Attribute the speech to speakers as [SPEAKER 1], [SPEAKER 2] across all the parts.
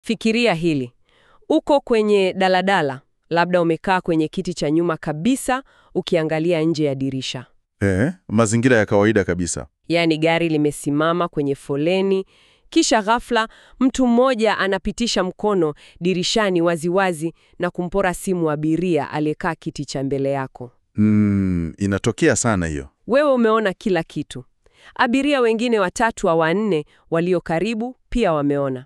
[SPEAKER 1] Fikiria hili. Uko kwenye daladala, labda umekaa kwenye kiti cha nyuma kabisa ukiangalia nje ya dirisha.
[SPEAKER 2] Eh, mazingira ya kawaida kabisa.
[SPEAKER 1] Yaani gari limesimama kwenye foleni, kisha ghafla mtu mmoja anapitisha mkono dirishani waziwazi na kumpora simu abiria aliyekaa kiti cha mbele yako.
[SPEAKER 2] Mm, inatokea sana hiyo.
[SPEAKER 1] Wewe umeona kila kitu. Abiria wengine watatu au wanne walio karibu pia wameona.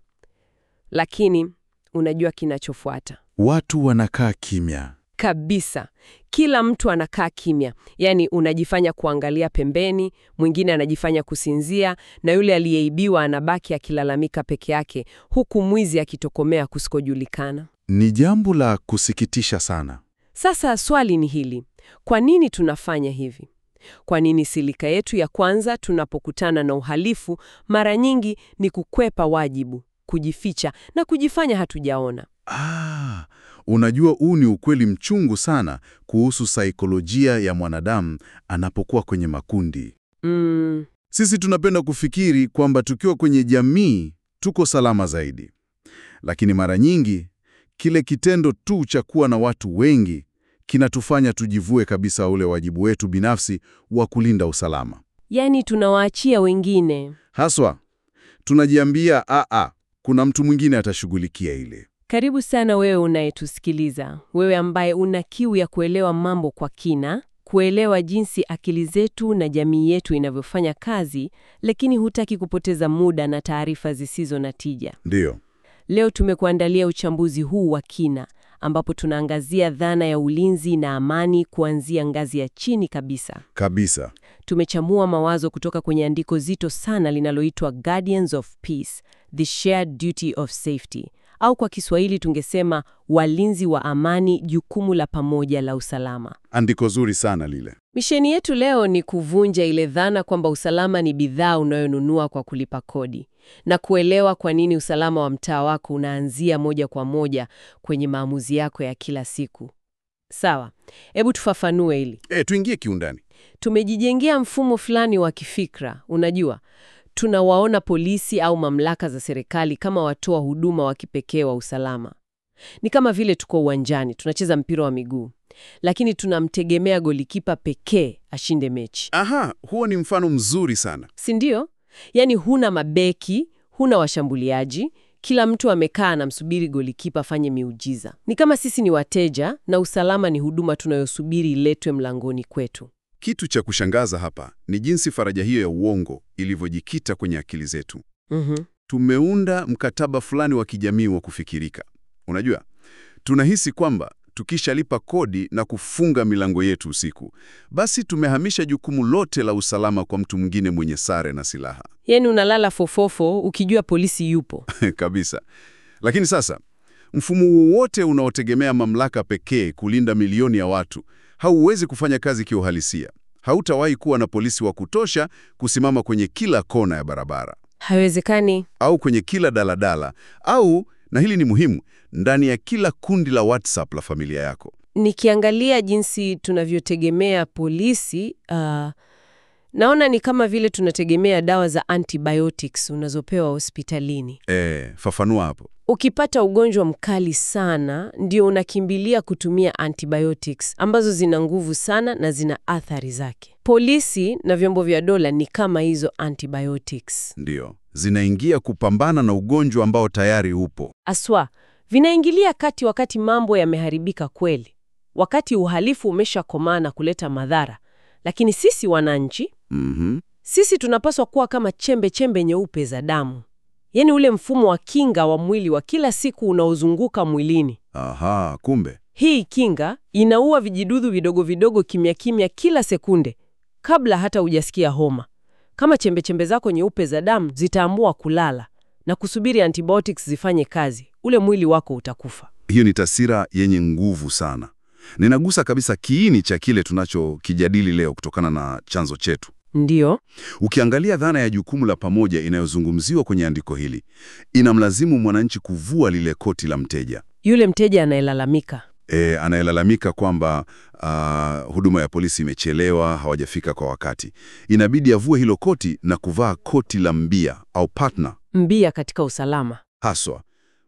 [SPEAKER 1] Lakini unajua kinachofuata.
[SPEAKER 2] Watu wanakaa kimya.
[SPEAKER 1] Kabisa. Kila mtu anakaa kimya, yaani unajifanya kuangalia pembeni, mwingine anajifanya kusinzia, na yule aliyeibiwa anabaki akilalamika peke yake, huku mwizi akitokomea kusikojulikana.
[SPEAKER 2] Ni jambo la kusikitisha sana.
[SPEAKER 1] Sasa swali ni hili: kwa nini tunafanya hivi? Kwa nini silika yetu ya kwanza tunapokutana na uhalifu mara nyingi ni kukwepa wajibu, kujificha na kujifanya hatujaona?
[SPEAKER 2] Ah, unajua huu ni ukweli mchungu sana kuhusu saikolojia ya mwanadamu anapokuwa kwenye makundi.
[SPEAKER 1] Mm,
[SPEAKER 2] Sisi tunapenda kufikiri kwamba tukiwa kwenye jamii tuko salama zaidi, lakini mara nyingi kile kitendo tu cha kuwa na watu wengi kinatufanya tujivue kabisa ule wajibu wetu binafsi wa kulinda usalama.
[SPEAKER 1] yaani tunawaachia wengine.
[SPEAKER 2] Haswa tunajiambia aa, kuna mtu mwingine atashughulikia ile.
[SPEAKER 1] Karibu sana wewe unayetusikiliza, wewe ambaye una kiu ya kuelewa mambo kwa kina, kuelewa jinsi akili zetu na jamii yetu inavyofanya kazi, lakini hutaki kupoteza muda na taarifa zisizo na tija.
[SPEAKER 2] Ndiyo.
[SPEAKER 1] Leo tumekuandalia uchambuzi huu wa kina, ambapo tunaangazia dhana ya ulinzi na amani kuanzia ngazi ya chini kabisa.
[SPEAKER 2] Kabisa.
[SPEAKER 1] Tumechambua mawazo kutoka kwenye andiko zito sana linaloitwa Guardians of Peace, the shared duty of safety, au kwa Kiswahili tungesema walinzi wa amani, jukumu la pamoja la usalama.
[SPEAKER 2] Andiko zuri sana lile.
[SPEAKER 1] Misheni yetu leo ni kuvunja ile dhana kwamba usalama ni bidhaa unayonunua kwa kulipa kodi na kuelewa kwa nini usalama wa mtaa wako unaanzia moja kwa moja kwenye maamuzi yako ya kila siku. Sawa, hebu tufafanue hili.
[SPEAKER 2] E, tuingie kiundani.
[SPEAKER 1] Tumejijengea mfumo fulani wa kifikra. Unajua, tunawaona polisi au mamlaka za serikali kama watoa huduma wa kipekee wa usalama. Ni kama vile tuko uwanjani tunacheza mpira wa miguu, lakini tunamtegemea golikipa pekee ashinde mechi,
[SPEAKER 2] Aha, huo ni mfano mzuri sana.
[SPEAKER 1] si ndio? Yaani huna mabeki, huna washambuliaji, kila mtu amekaa anamsubiri golikipa afanye miujiza. Ni kama sisi ni wateja na usalama ni huduma tunayosubiri iletwe mlangoni kwetu.
[SPEAKER 2] Kitu cha kushangaza hapa ni jinsi faraja hiyo ya uongo ilivyojikita kwenye akili zetu.
[SPEAKER 1] Mhm.
[SPEAKER 2] Tumeunda mkataba fulani wa kijamii wa kufikirika. Unajua, tunahisi kwamba tukishalipa kodi na kufunga milango yetu usiku, basi tumehamisha jukumu lote la usalama kwa mtu mwingine mwenye sare na silaha.
[SPEAKER 1] Yaani unalala fofofo ukijua polisi yupo.
[SPEAKER 2] Kabisa. Lakini sasa, mfumo wowote unaotegemea mamlaka pekee kulinda milioni ya watu hauwezi kufanya kazi kiuhalisia. Hautawahi kuwa na polisi wa kutosha kusimama kwenye kila kona ya barabara
[SPEAKER 1] Haiwezekani.
[SPEAKER 2] au kwenye kila daladala au, na hili ni muhimu, ndani ya kila kundi la WhatsApp la familia yako.
[SPEAKER 1] Nikiangalia jinsi tunavyotegemea polisi, uh, naona ni kama vile tunategemea dawa za antibiotics unazopewa hospitalini.
[SPEAKER 2] E, fafanua hapo.
[SPEAKER 1] Ukipata ugonjwa mkali sana, ndio unakimbilia kutumia antibiotics ambazo zina nguvu sana na zina athari zake. Polisi na vyombo vya dola ni kama hizo antibiotics.
[SPEAKER 2] Ndiyo, zinaingia kupambana na ugonjwa ambao tayari upo.
[SPEAKER 1] Aswa, vinaingilia kati wakati mambo yameharibika kweli, wakati uhalifu umeshakomaa na kuleta madhara. Lakini sisi wananchi,
[SPEAKER 2] Mhm.
[SPEAKER 1] sisi tunapaswa kuwa kama chembe chembe nyeupe za damu, yaani ule mfumo wa kinga wa mwili wa kila siku unaozunguka mwilini.
[SPEAKER 2] Aha, kumbe.
[SPEAKER 1] Hii kinga inaua vijidudu vidogo vidogo kimya kimya kila sekunde, kabla hata hujasikia homa. Kama chembe chembe zako nyeupe za damu zitaamua kulala na kusubiri antibiotics zifanye kazi, ule mwili wako utakufa.
[SPEAKER 2] Hiyo ni taswira yenye nguvu sana. Ninagusa kabisa kiini cha kile tunachokijadili leo kutokana na chanzo chetu.
[SPEAKER 1] Ndiyo,
[SPEAKER 2] Ukiangalia dhana ya jukumu la pamoja inayozungumziwa kwenye andiko hili, inamlazimu mwananchi kuvua lile koti la mteja.
[SPEAKER 1] yule mteja anayelalamika.
[SPEAKER 2] E, anayelalamika kwamba ah, huduma ya polisi imechelewa, hawajafika kwa wakati. Inabidi avue hilo koti na kuvaa koti la mbia au partner
[SPEAKER 1] Mbia katika usalama.
[SPEAKER 2] haswa.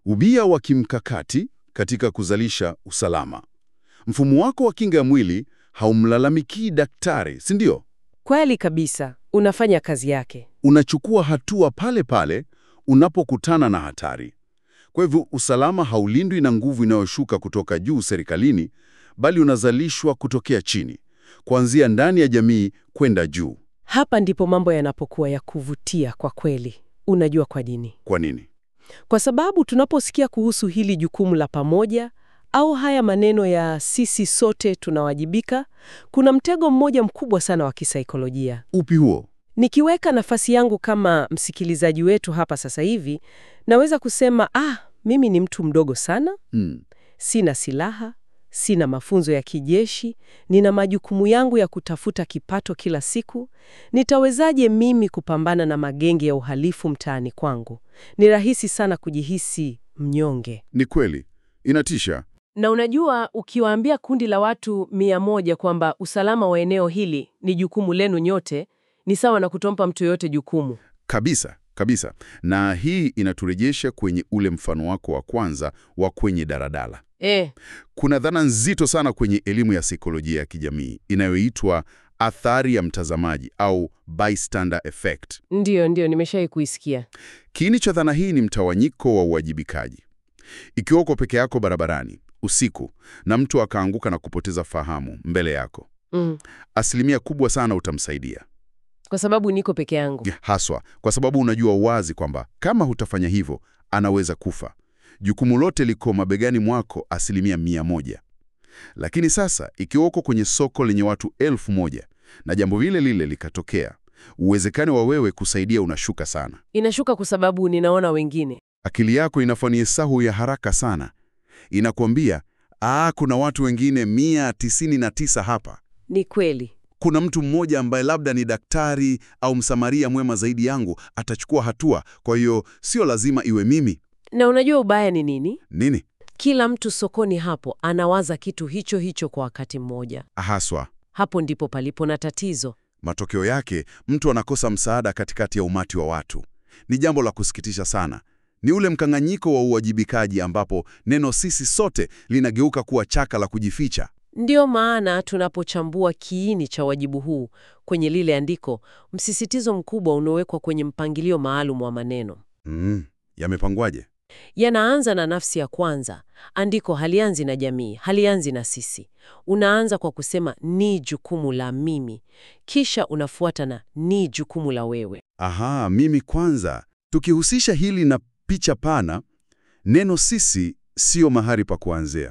[SPEAKER 2] ubia wa kimkakati katika kuzalisha usalama. Mfumo wako wa kinga ya mwili haumlalamikii daktari, si ndio?
[SPEAKER 1] Kweli kabisa, unafanya kazi yake.
[SPEAKER 2] Unachukua hatua pale pale unapokutana na hatari. Kwa hivyo usalama haulindwi na nguvu inayoshuka kutoka juu serikalini, bali unazalishwa kutokea chini, kuanzia ndani ya jamii kwenda juu.
[SPEAKER 1] Hapa ndipo mambo yanapokuwa ya kuvutia kwa kweli. Unajua kwa nini?
[SPEAKER 2] Kwa nini?
[SPEAKER 1] Kwa sababu tunaposikia kuhusu hili jukumu la pamoja au haya maneno ya sisi sote tunawajibika, kuna mtego mmoja mkubwa sana wa kisaikolojia.
[SPEAKER 2] Upi huo?
[SPEAKER 1] Nikiweka nafasi yangu kama msikilizaji wetu hapa sasa hivi, naweza kusema ah, mimi ni mtu mdogo sana,
[SPEAKER 2] Mm.
[SPEAKER 1] sina silaha, sina mafunzo ya kijeshi, nina majukumu yangu ya kutafuta kipato kila siku. Nitawezaje mimi kupambana na magenge ya uhalifu mtaani kwangu? Ni rahisi sana kujihisi mnyonge.
[SPEAKER 2] Ni kweli, inatisha.
[SPEAKER 1] Na unajua, ukiwaambia kundi la watu mia moja kwamba usalama wa eneo hili ni jukumu lenu nyote, ni sawa na kutompa mtu yoyote jukumu.
[SPEAKER 2] Kabisa, kabisa. Na hii inaturejesha kwenye ule mfano wako wa kwanza wa kwenye daladala.
[SPEAKER 1] E,
[SPEAKER 2] Kuna dhana nzito sana kwenye elimu ya saikolojia ya kijamii inayoitwa athari ya mtazamaji au bystander effect.
[SPEAKER 1] ndiyo ndiyo, nimeshai kuisikia.
[SPEAKER 2] Kiini cha dhana hii ni mtawanyiko wa uwajibikaji. Ikiwa uko peke yako barabarani usiku na mtu akaanguka na kupoteza fahamu mbele yako,
[SPEAKER 1] Mm.
[SPEAKER 2] asilimia kubwa sana utamsaidia,
[SPEAKER 1] Kwa sababu niko peke yangu.
[SPEAKER 2] haswa kwa sababu unajua wazi kwamba kama hutafanya hivyo anaweza kufa. Jukumu lote liko mabegani mwako asilimia mia moja. Lakini sasa ikiwa uko kwenye soko lenye watu elfu moja na jambo lile lile likatokea, uwezekano wa wewe kusaidia unashuka sana.
[SPEAKER 1] Inashuka kwa sababu ninaona wengine.
[SPEAKER 2] Akili yako inafanya hesabu ya haraka sana, inakwambia ah, kuna watu wengine mia tisini na tisa hapa.
[SPEAKER 1] Ni kweli.
[SPEAKER 2] Kuna mtu mmoja ambaye labda ni daktari au msamaria mwema zaidi yangu, atachukua hatua. Kwa hiyo sio lazima iwe mimi.
[SPEAKER 1] Na unajua ubaya ni nini?
[SPEAKER 2] Nini
[SPEAKER 1] Kila mtu sokoni hapo anawaza kitu hicho hicho kwa wakati mmoja.
[SPEAKER 2] haswa?
[SPEAKER 1] Hapo ndipo palipo na tatizo.
[SPEAKER 2] Matokeo yake mtu anakosa msaada katikati ya umati wa watu. Ni jambo la kusikitisha sana. Ni ule mkanganyiko wa uwajibikaji ambapo neno sisi sote linageuka kuwa chaka la kujificha.
[SPEAKER 1] Ndiyo maana tunapochambua kiini cha wajibu huu kwenye lile andiko, msisitizo mkubwa unaowekwa kwenye mpangilio maalum wa maneno.
[SPEAKER 2] Mm, yamepangwaje?
[SPEAKER 1] Yanaanza na nafsi ya kwanza. Andiko halianzi na jamii, halianzi na sisi. Unaanza kwa kusema ni jukumu la mimi, kisha unafuata na ni jukumu la wewe.
[SPEAKER 2] Aha, mimi kwanza. Tukihusisha hili na picha pana, neno sisi sio mahali pa kuanzia.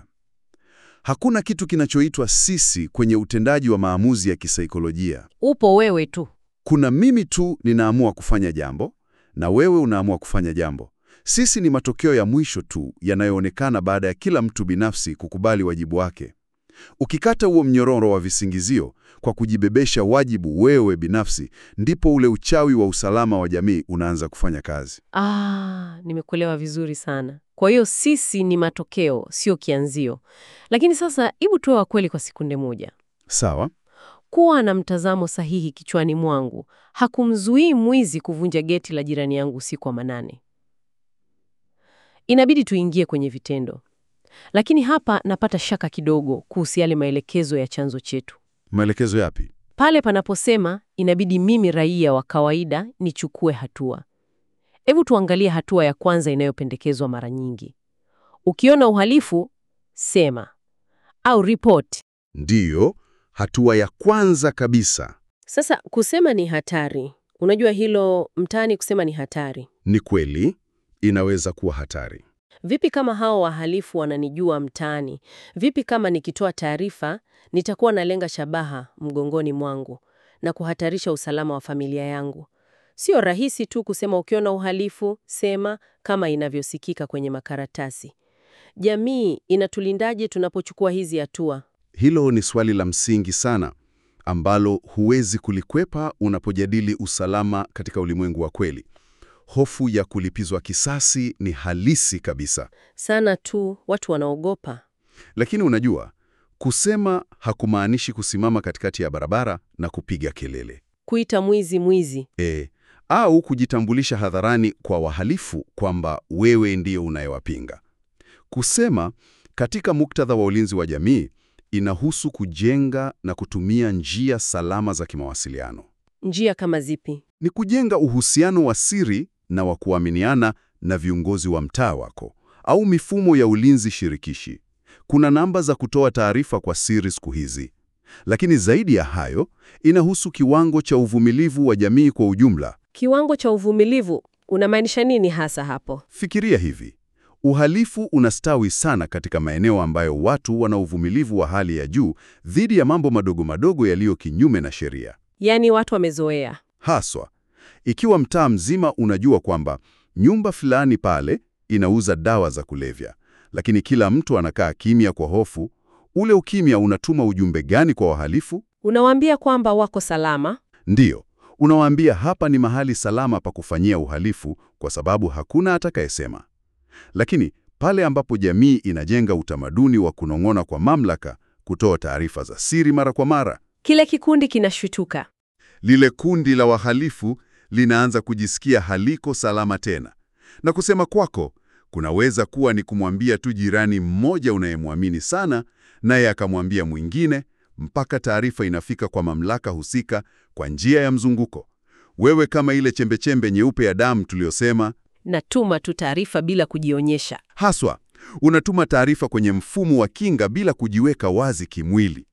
[SPEAKER 2] Hakuna kitu kinachoitwa sisi kwenye utendaji wa maamuzi ya kisaikolojia.
[SPEAKER 1] Upo wewe tu.
[SPEAKER 2] Kuna mimi tu ninaamua kufanya jambo na wewe unaamua kufanya jambo. Sisi ni matokeo ya mwisho tu yanayoonekana baada ya kila mtu binafsi kukubali wajibu wake. Ukikata huo mnyororo wa visingizio kwa kujibebesha wajibu wewe binafsi, ndipo ule uchawi wa usalama wa jamii unaanza kufanya kazi.
[SPEAKER 1] Ah, nimekuelewa vizuri sana. Kwa hiyo sisi ni matokeo, sio kianzio. Lakini sasa, hebu tuwe wa kweli kwa sekunde moja.
[SPEAKER 2] Sawa?
[SPEAKER 1] Kuwa na mtazamo sahihi kichwani mwangu hakumzuii mwizi kuvunja geti la jirani yangu usiku wa manane. Inabidi tuingie kwenye vitendo, lakini hapa napata shaka kidogo kuhusu yale maelekezo ya chanzo chetu,
[SPEAKER 2] Maelekezo yapi?
[SPEAKER 1] pale panaposema inabidi mimi raia wa kawaida nichukue hatua. Hebu tuangalie hatua ya kwanza inayopendekezwa mara nyingi. Ukiona uhalifu, sema au ripoti.
[SPEAKER 2] Ndiyo, hatua ya kwanza kabisa.
[SPEAKER 1] Sasa kusema ni hatari. Unajua hilo mtaani, kusema ni hatari.
[SPEAKER 2] Ni kweli, inaweza kuwa hatari.
[SPEAKER 1] Vipi kama hao wahalifu wananijua mtaani? Vipi kama nikitoa taarifa nitakuwa nalenga shabaha mgongoni mwangu na kuhatarisha usalama wa familia yangu? Sio rahisi tu kusema ukiona uhalifu sema, kama inavyosikika kwenye makaratasi. Jamii inatulindaje tunapochukua hizi hatua?
[SPEAKER 2] Hilo ni swali la msingi sana ambalo huwezi kulikwepa unapojadili usalama katika ulimwengu wa kweli. Hofu ya kulipizwa kisasi ni halisi kabisa.
[SPEAKER 1] Sana tu watu wanaogopa.
[SPEAKER 2] Lakini unajua, kusema hakumaanishi kusimama katikati ya barabara na kupiga kelele.
[SPEAKER 1] Kuita mwizi mwizi.
[SPEAKER 2] E,
[SPEAKER 3] au kujitambulisha hadharani kwa wahalifu kwamba wewe ndiyo unayewapinga. Kusema katika muktadha wa ulinzi wa jamii inahusu kujenga na kutumia njia salama za kimawasiliano.
[SPEAKER 1] Njia kama zipi?
[SPEAKER 3] Ni kujenga uhusiano wa siri na wa kuaminiana na viongozi wa mtaa wako au mifumo ya ulinzi shirikishi. Kuna namba za kutoa taarifa kwa siri siku hizi. Lakini zaidi ya hayo, inahusu kiwango cha uvumilivu wa jamii kwa ujumla.
[SPEAKER 1] Kiwango cha uvumilivu unamaanisha nini hasa hapo?
[SPEAKER 3] Fikiria hivi. Uhalifu unastawi sana katika maeneo ambayo watu wana uvumilivu wa hali ya juu dhidi ya mambo madogo madogo yaliyo kinyume na sheria.
[SPEAKER 1] Yaani watu wamezoea.
[SPEAKER 3] Haswa, ikiwa mtaa mzima unajua kwamba nyumba fulani pale inauza dawa za kulevya, lakini kila mtu anakaa kimya kwa hofu, ule ukimya unatuma ujumbe gani kwa wahalifu?
[SPEAKER 1] Unawaambia kwamba wako salama.
[SPEAKER 3] Ndiyo, unawaambia hapa ni mahali salama pa kufanyia uhalifu kwa sababu hakuna atakayesema. Lakini pale ambapo jamii inajenga utamaduni wa kunong'ona kwa mamlaka, kutoa taarifa za siri mara kwa mara,
[SPEAKER 1] Kile kikundi kinashwituka.
[SPEAKER 3] lile kundi la wahalifu linaanza kujisikia haliko salama tena, na kusema kwako kunaweza kuwa ni kumwambia tu jirani mmoja unayemwamini sana, naye akamwambia mwingine, mpaka taarifa inafika kwa mamlaka husika kwa njia ya mzunguko. Wewe kama ile chembechembe nyeupe ya damu tuliyosema,
[SPEAKER 1] Natuma tu taarifa bila kujionyesha.
[SPEAKER 3] haswa unatuma taarifa kwenye mfumo wa kinga bila kujiweka wazi kimwili.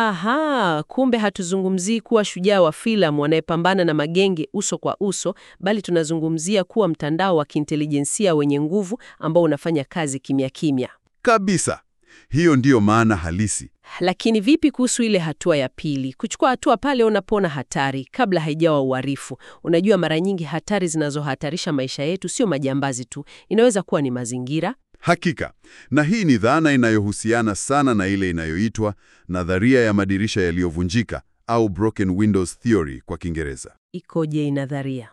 [SPEAKER 1] Aha, kumbe hatuzungumzii kuwa shujaa wa filamu anayepambana na magenge uso kwa uso, bali tunazungumzia kuwa mtandao wa kiintelijensia wenye nguvu ambao unafanya kazi kimya kimya.
[SPEAKER 3] Kabisa, hiyo ndiyo maana halisi.
[SPEAKER 1] Lakini vipi kuhusu ile hatua ya pili, kuchukua hatua pale unapoona hatari kabla haijawa uhalifu? Unajua, mara nyingi hatari zinazohatarisha maisha yetu sio majambazi tu, inaweza kuwa ni mazingira.
[SPEAKER 3] Hakika, na hii ni dhana inayohusiana sana na ile inayoitwa nadharia ya madirisha yaliyovunjika au broken windows theory kwa Kiingereza.
[SPEAKER 1] Ikoje inadharia?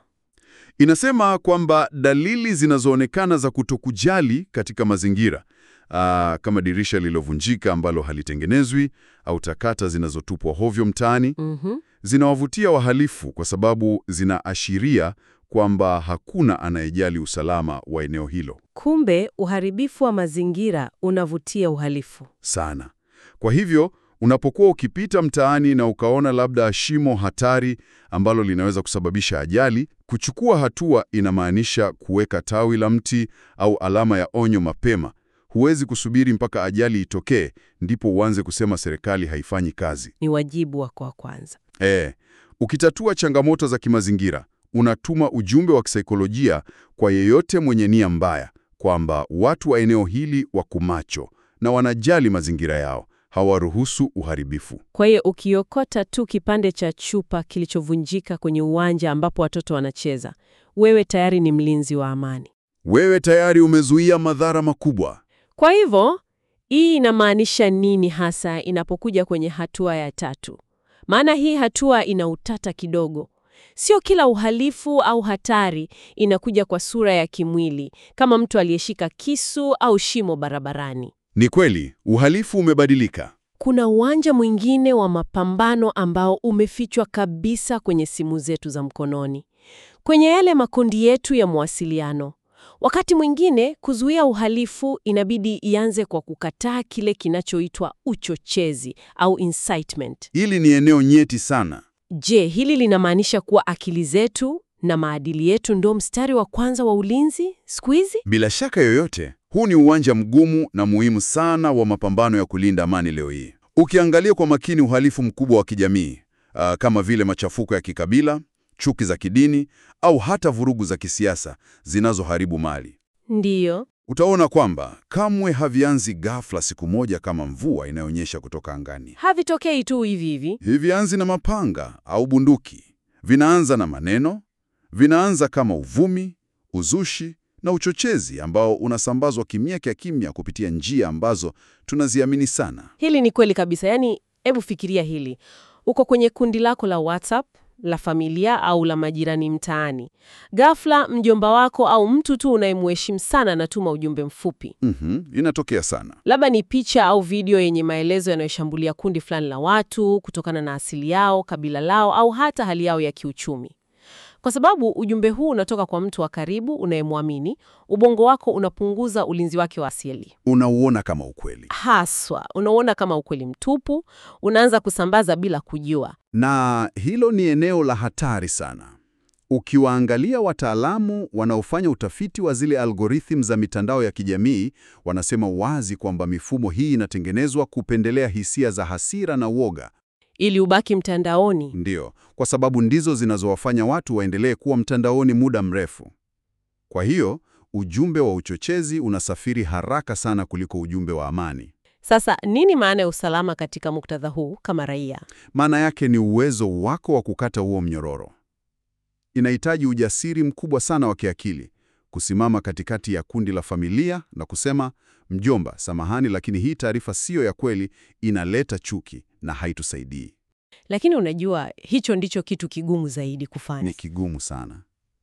[SPEAKER 3] Inasema kwamba dalili zinazoonekana za kutokujali katika mazingira aa, kama dirisha lililovunjika ambalo halitengenezwi au takata zinazotupwa hovyo mtaani
[SPEAKER 1] Mhm.
[SPEAKER 3] zinawavutia wahalifu kwa sababu zinaashiria kwamba hakuna anayejali usalama wa eneo hilo
[SPEAKER 1] Kumbe uharibifu wa mazingira unavutia uhalifu.
[SPEAKER 3] sana. Kwa hivyo unapokuwa ukipita mtaani na ukaona labda shimo hatari ambalo linaweza kusababisha ajali, kuchukua hatua inamaanisha kuweka tawi la mti au alama ya onyo mapema. Huwezi kusubiri mpaka ajali itokee ndipo uanze kusema serikali haifanyi kazi.
[SPEAKER 1] Ni wajibu wako wa kwanza.
[SPEAKER 3] E, ukitatua changamoto za kimazingira, unatuma ujumbe wa kisaikolojia kwa yeyote mwenye nia mbaya kwamba watu wa eneo hili wako macho na wanajali mazingira yao, hawaruhusu uharibifu.
[SPEAKER 1] Kwa hiyo ukiokota tu kipande cha chupa kilichovunjika kwenye uwanja ambapo watoto wanacheza, wewe tayari ni mlinzi wa amani.
[SPEAKER 3] Wewe tayari umezuia madhara makubwa.
[SPEAKER 1] Kwa hivyo hii inamaanisha nini hasa inapokuja kwenye hatua ya tatu? Maana hii hatua ina utata kidogo. Sio kila uhalifu au hatari inakuja kwa sura ya kimwili, kama mtu aliyeshika kisu au shimo barabarani.
[SPEAKER 3] Ni kweli, uhalifu umebadilika.
[SPEAKER 1] Kuna uwanja mwingine wa mapambano ambao umefichwa kabisa kwenye simu zetu za mkononi, kwenye yale makundi yetu ya mawasiliano. Wakati mwingine kuzuia uhalifu inabidi ianze kwa kukataa kile kinachoitwa uchochezi au incitement.
[SPEAKER 3] Hili ni eneo nyeti sana.
[SPEAKER 1] Je, hili linamaanisha kuwa akili zetu na maadili yetu ndio mstari wa kwanza wa ulinzi siku hizi?
[SPEAKER 3] Bila shaka yoyote, huu ni uwanja mgumu na muhimu sana wa mapambano ya kulinda amani leo hii. Ukiangalia kwa makini uhalifu mkubwa wa kijamii ah, kama vile machafuko ya kikabila, chuki za kidini au hata vurugu za kisiasa zinazoharibu mali,
[SPEAKER 1] Ndiyo.
[SPEAKER 3] utaona kwamba kamwe havianzi ghafla siku moja kama mvua inayonyesha kutoka angani.
[SPEAKER 1] Havitokei tu hivi hivi.
[SPEAKER 3] Hivianzi na mapanga au bunduki. Vinaanza na maneno, vinaanza kama uvumi, uzushi na uchochezi ambao unasambazwa kimya kya kimya kupitia njia ambazo tunaziamini sana.
[SPEAKER 1] Hili ni kweli kabisa. Yaani, hebu fikiria hili. Uko kwenye kundi lako la WhatsApp, la familia au la majirani mtaani. Ghafla mjomba wako au mtu tu unayemheshimu sana anatuma ujumbe mfupi.
[SPEAKER 3] Mhm, inatokea sana.
[SPEAKER 1] Labda ni picha au video yenye maelezo yanayoshambulia kundi fulani la watu kutokana na asili yao, kabila lao au hata hali yao ya kiuchumi. Kwa sababu ujumbe huu unatoka kwa mtu wa karibu unayemwamini, ubongo wako unapunguza ulinzi wake wa asili.
[SPEAKER 2] Unauona kama ukweli.
[SPEAKER 1] Haswa, unaona kama ukweli mtupu, unaanza kusambaza bila kujua.
[SPEAKER 2] Na hilo ni eneo la hatari sana. Ukiwaangalia wataalamu wanaofanya utafiti wa zile algorithm za mitandao ya kijamii, wanasema wazi kwamba mifumo hii inatengenezwa kupendelea hisia za hasira na woga.
[SPEAKER 1] Ili ubaki mtandaoni.
[SPEAKER 2] Ndiyo, kwa sababu ndizo zinazowafanya watu waendelee kuwa mtandaoni muda mrefu. Kwa hiyo, ujumbe wa uchochezi unasafiri haraka sana kuliko ujumbe wa amani.
[SPEAKER 1] Sasa nini maana ya usalama katika muktadha huu kama raia?
[SPEAKER 2] Maana yake ni uwezo wako wa kukata huo mnyororo. Inahitaji ujasiri mkubwa sana wa kiakili, kusimama katikati ya kundi la familia na kusema, mjomba, samahani, lakini hii taarifa siyo ya kweli, inaleta chuki na haitusaidii.
[SPEAKER 1] Lakini unajua hicho ndicho kitu kigumu zaidi kufanya.
[SPEAKER 2] Ni kigumu sana.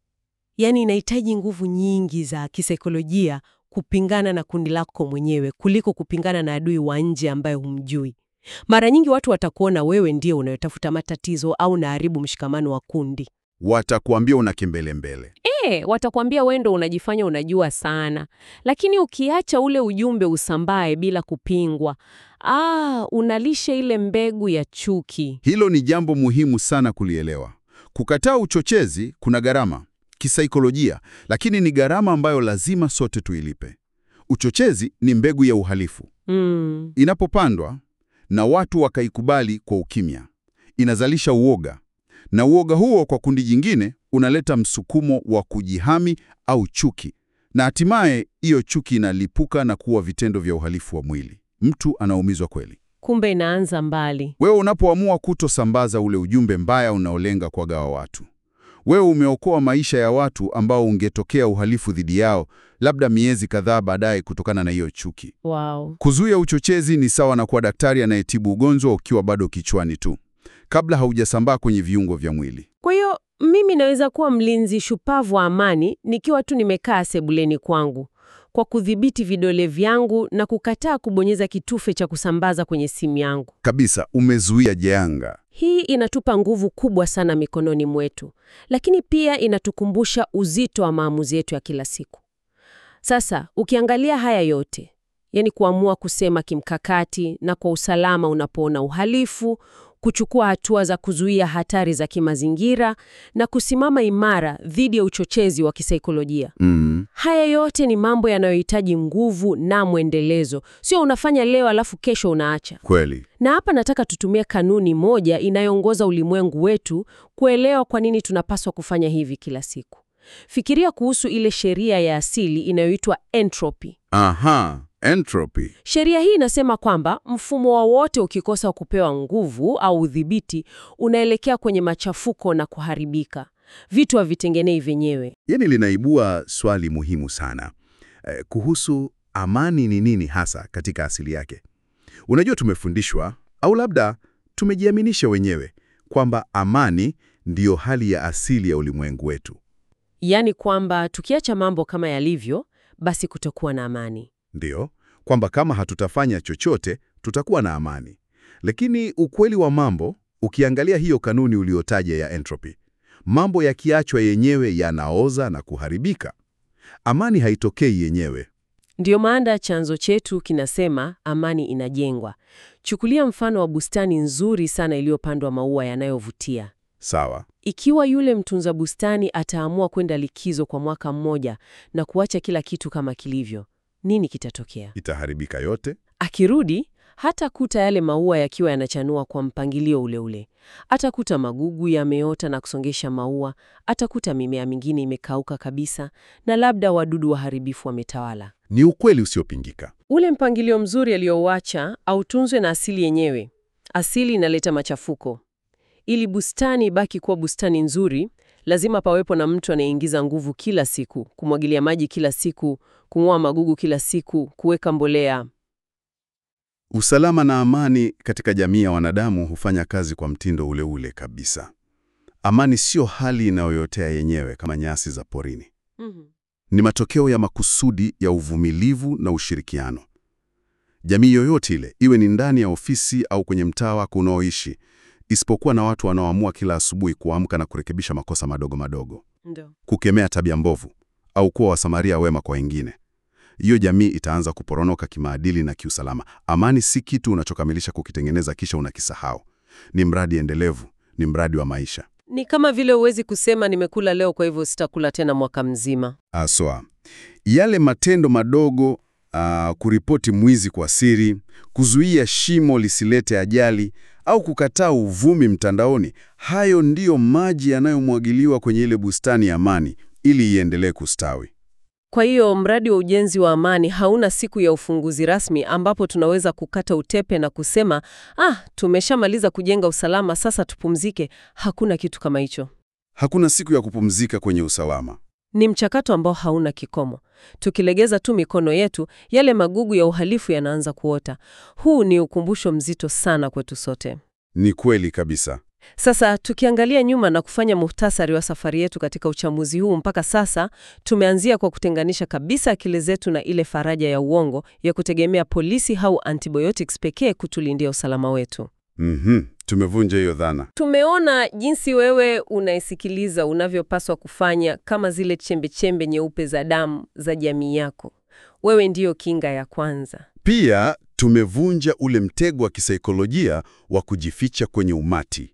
[SPEAKER 1] Yaani inahitaji nguvu nyingi za kisaikolojia kupingana na kundi lako mwenyewe kuliko kupingana na adui wa nje ambaye humjui. Mara nyingi watu watakuona wewe ndiye unayotafuta matatizo au unaharibu mshikamano wa kundi.
[SPEAKER 2] Watakuambia una kimbelembele.
[SPEAKER 1] E, watakwambia wewe ndo unajifanya unajua sana, lakini ukiacha ule ujumbe usambae bila kupingwa, ah, unalisha ile mbegu ya chuki.
[SPEAKER 2] Hilo ni jambo muhimu sana kulielewa. Kukataa uchochezi kuna gharama kisaikolojia, lakini ni gharama ambayo lazima sote tuilipe. Uchochezi ni mbegu ya uhalifu.
[SPEAKER 1] Mm.
[SPEAKER 2] Inapopandwa na watu wakaikubali kwa ukimya, inazalisha uoga, na uoga huo kwa kundi jingine unaleta msukumo wa kujihami au chuki, na hatimaye hiyo chuki inalipuka na kuwa vitendo vya uhalifu wa mwili. Mtu anaumizwa kweli.
[SPEAKER 1] Kumbe inaanza mbali.
[SPEAKER 2] Wewe unapoamua kutosambaza ule ujumbe mbaya unaolenga kuwagawa watu, wewe umeokoa maisha ya watu ambao ungetokea uhalifu dhidi yao labda miezi kadhaa baadaye kutokana na hiyo chuki.
[SPEAKER 1] Wow.
[SPEAKER 2] Kuzuia uchochezi ni sawa na kuwa daktari anayetibu ugonjwa ukiwa bado kichwani tu, kabla haujasambaa kwenye viungo vya mwili.
[SPEAKER 1] Kwa hiyo mimi naweza kuwa mlinzi shupavu wa amani nikiwa tu nimekaa sebuleni kwangu kwa kudhibiti vidole vyangu na kukataa kubonyeza kitufe cha kusambaza kwenye simu yangu.
[SPEAKER 2] Kabisa, umezuia janga.
[SPEAKER 1] Hii inatupa nguvu kubwa sana mikononi mwetu, lakini pia inatukumbusha uzito wa maamuzi yetu ya kila siku. Sasa ukiangalia haya yote, yani kuamua kusema kimkakati na kwa usalama unapoona uhalifu, kuchukua hatua za kuzuia hatari za kimazingira na kusimama imara dhidi ya uchochezi wa kisaikolojia.
[SPEAKER 2] Mm.
[SPEAKER 1] Haya yote ni mambo yanayohitaji nguvu na mwendelezo, sio unafanya leo alafu kesho unaacha.
[SPEAKER 2] Kweli.
[SPEAKER 1] Na hapa nataka tutumie kanuni moja inayoongoza ulimwengu wetu kuelewa kwa nini tunapaswa kufanya hivi kila siku. Fikiria kuhusu ile sheria ya asili inayoitwa entropy.
[SPEAKER 2] Aha, entropy.
[SPEAKER 1] Sheria hii inasema kwamba mfumo wowote ukikosa kupewa nguvu au udhibiti unaelekea kwenye machafuko na kuharibika. Vitu havitengenei vyenyewe.
[SPEAKER 3] Yaani linaibua swali muhimu sana eh, kuhusu amani ni nini hasa katika asili yake. Unajua, tumefundishwa au labda tumejiaminisha wenyewe kwamba amani ndiyo hali ya asili ya ulimwengu wetu.
[SPEAKER 1] Yaani kwamba tukiacha mambo kama yalivyo, basi kutokuwa na amani.
[SPEAKER 3] Ndiyo, kwamba kama hatutafanya chochote tutakuwa na amani. Lakini ukweli wa mambo, ukiangalia hiyo kanuni uliotaja ya entropy, mambo yakiachwa yenyewe yanaoza na kuharibika. Amani haitokei yenyewe.
[SPEAKER 1] Ndiyo maana chanzo chetu kinasema amani inajengwa. Chukulia mfano wa bustani nzuri sana iliyopandwa maua yanayovutia.
[SPEAKER 3] Sawa.
[SPEAKER 1] Ikiwa yule mtunza bustani ataamua kwenda likizo kwa mwaka mmoja na kuacha kila kitu kama kilivyo, nini kitatokea?
[SPEAKER 3] Itaharibika yote.
[SPEAKER 1] Akirudi hatakuta yale maua yakiwa yanachanua kwa mpangilio ule ule. Atakuta magugu yameota na kusongesha maua, atakuta mimea mingine imekauka kabisa, na labda wadudu waharibifu wametawala.
[SPEAKER 3] Ni ukweli usiopingika.
[SPEAKER 1] Ule mpangilio mzuri aliyouacha autunzwe na asili yenyewe. Asili inaleta machafuko. Ili bustani ibaki kuwa bustani nzuri, lazima pawepo na mtu anayeingiza nguvu kila siku, kumwagilia maji kila siku, kung'oa magugu kila siku, kuweka mbolea.
[SPEAKER 3] Usalama na amani katika jamii ya wanadamu hufanya kazi kwa mtindo ule ule kabisa. Amani sio hali inayoyotea yenyewe kama nyasi za porini. Ni matokeo ya makusudi ya uvumilivu na ushirikiano. Jamii yoyote ile, iwe ni ndani ya ofisi au kwenye mtaa wako unaoishi, isipokuwa na watu wanaoamua kila asubuhi kuamka na kurekebisha makosa madogo madogo,
[SPEAKER 1] Ndio.
[SPEAKER 3] kukemea tabia mbovu au kuwa wasamaria wema kwa wengine. Hiyo jamii itaanza kuporonoka kimaadili na kiusalama. Amani si kitu unachokamilisha kukitengeneza kisha unakisahau. Ni mradi endelevu, ni mradi wa maisha.
[SPEAKER 1] Ni kama vile huwezi kusema nimekula leo kwa hivyo sitakula tena mwaka mzima.
[SPEAKER 3] Aswa yale matendo madogo, ah, kuripoti mwizi kwa siri, kuzuia shimo lisilete ajali au kukataa uvumi mtandaoni, hayo ndiyo maji yanayomwagiliwa kwenye ile bustani ya amani ili iendelee kustawi.
[SPEAKER 1] Kwa hiyo mradi wa ujenzi wa amani hauna siku ya ufunguzi rasmi ambapo tunaweza kukata utepe na kusema ah, tumeshamaliza kujenga usalama, sasa tupumzike. Hakuna kitu kama hicho.
[SPEAKER 3] Hakuna siku ya kupumzika kwenye usalama.
[SPEAKER 1] Ni mchakato ambao hauna kikomo. Tukilegeza tu mikono yetu, yale magugu ya uhalifu yanaanza kuota. Huu ni ukumbusho mzito sana kwetu sote.
[SPEAKER 3] Ni kweli kabisa.
[SPEAKER 1] Sasa tukiangalia nyuma na kufanya muhtasari wa safari yetu katika uchambuzi huu mpaka sasa, tumeanzia kwa kutenganisha kabisa akili zetu na ile faraja ya uongo ya kutegemea polisi au antibiotics pekee kutulindia usalama wetu.
[SPEAKER 3] Mhm, tumevunja hiyo dhana.
[SPEAKER 1] Tumeona jinsi wewe unaisikiliza unavyopaswa kufanya kama zile chembe-chembe nyeupe za damu za jamii yako. Wewe ndiyo kinga ya kwanza.
[SPEAKER 3] Pia tumevunja ule mtego wa kisaikolojia wa kujificha kwenye umati.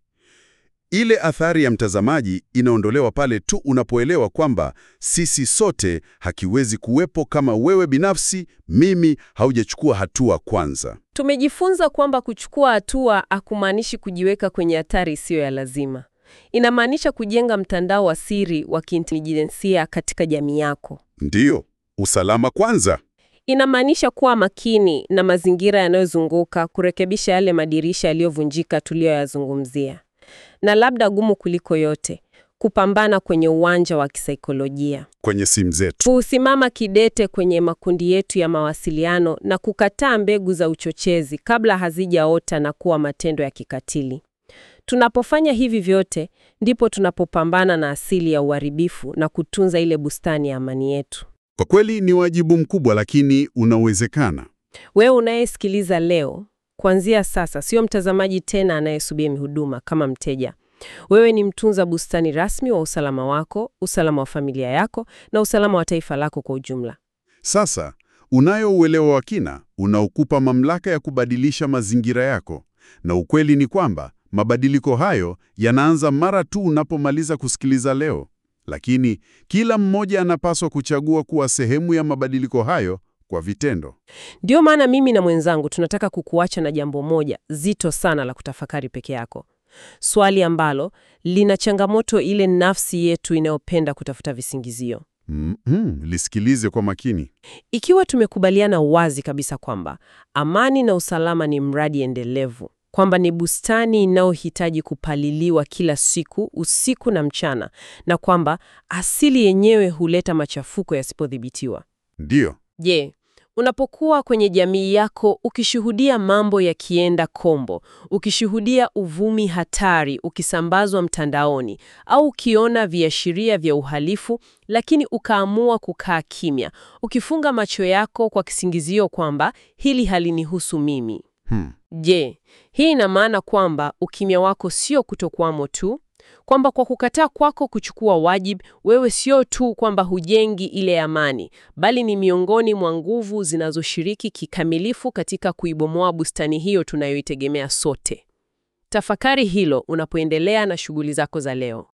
[SPEAKER 3] Ile athari ya mtazamaji inaondolewa pale tu unapoelewa kwamba sisi sote hakiwezi kuwepo kama wewe binafsi, mimi, haujachukua hatua kwanza.
[SPEAKER 1] Tumejifunza kwamba kuchukua hatua hakumaanishi kujiweka kwenye hatari isiyo ya lazima. Inamaanisha kujenga mtandao wa siri wa kiintelijensia katika jamii yako.
[SPEAKER 3] Ndiyo, usalama kwanza.
[SPEAKER 1] Inamaanisha kuwa makini na mazingira yanayozunguka, kurekebisha yale madirisha yaliyovunjika tuliyoyazungumzia, na labda gumu kuliko yote, kupambana kwenye uwanja wa kisaikolojia,
[SPEAKER 3] Kwenye simu zetu.
[SPEAKER 1] kusimama kidete kwenye makundi yetu ya mawasiliano na kukataa mbegu za uchochezi kabla hazijaota na kuwa matendo ya kikatili. Tunapofanya hivi vyote, ndipo tunapopambana na asili ya uharibifu na kutunza ile bustani ya amani yetu.
[SPEAKER 3] Kwa kweli ni wajibu mkubwa, lakini unawezekana.
[SPEAKER 1] Wewe unayesikiliza leo, kuanzia sasa, sio mtazamaji tena anayesubiri huduma kama mteja. Wewe ni mtunza bustani rasmi wa usalama wako, usalama wa familia yako na usalama wa taifa lako kwa ujumla.
[SPEAKER 3] Sasa unayo uelewa wa kina unaokupa mamlaka ya kubadilisha mazingira yako, na ukweli ni kwamba mabadiliko hayo yanaanza mara tu unapomaliza kusikiliza leo. Lakini kila mmoja anapaswa kuchagua kuwa sehemu ya mabadiliko hayo kwa vitendo.
[SPEAKER 1] Ndio maana mimi na mwenzangu tunataka kukuacha na jambo moja zito sana la kutafakari peke yako, swali ambalo lina changamoto ile nafsi yetu inayopenda kutafuta visingizio.
[SPEAKER 3] Mm -hmm. Lisikilize kwa makini.
[SPEAKER 1] Ikiwa tumekubaliana wazi kabisa kwamba amani na usalama ni mradi endelevu, kwamba ni bustani inayohitaji kupaliliwa kila siku, usiku na mchana, na kwamba asili yenyewe huleta machafuko yasipodhibitiwa.
[SPEAKER 3] Ndiyo.
[SPEAKER 1] Je, unapokuwa kwenye jamii yako ukishuhudia mambo yakienda kombo, ukishuhudia uvumi hatari ukisambazwa mtandaoni, au ukiona viashiria vya uhalifu, lakini ukaamua kukaa kimya, ukifunga macho yako kwa kisingizio kwamba hili halinihusu mimi.
[SPEAKER 3] Hmm.
[SPEAKER 1] Je, hii ina maana kwamba ukimya wako sio kutokwamo tu, kwamba kwa kukataa kwako kuchukua wajibu, wewe sio tu kwamba hujengi ile amani, bali ni miongoni mwa nguvu zinazoshiriki kikamilifu katika kuibomoa bustani hiyo tunayoitegemea sote. Tafakari hilo unapoendelea na shughuli zako za leo.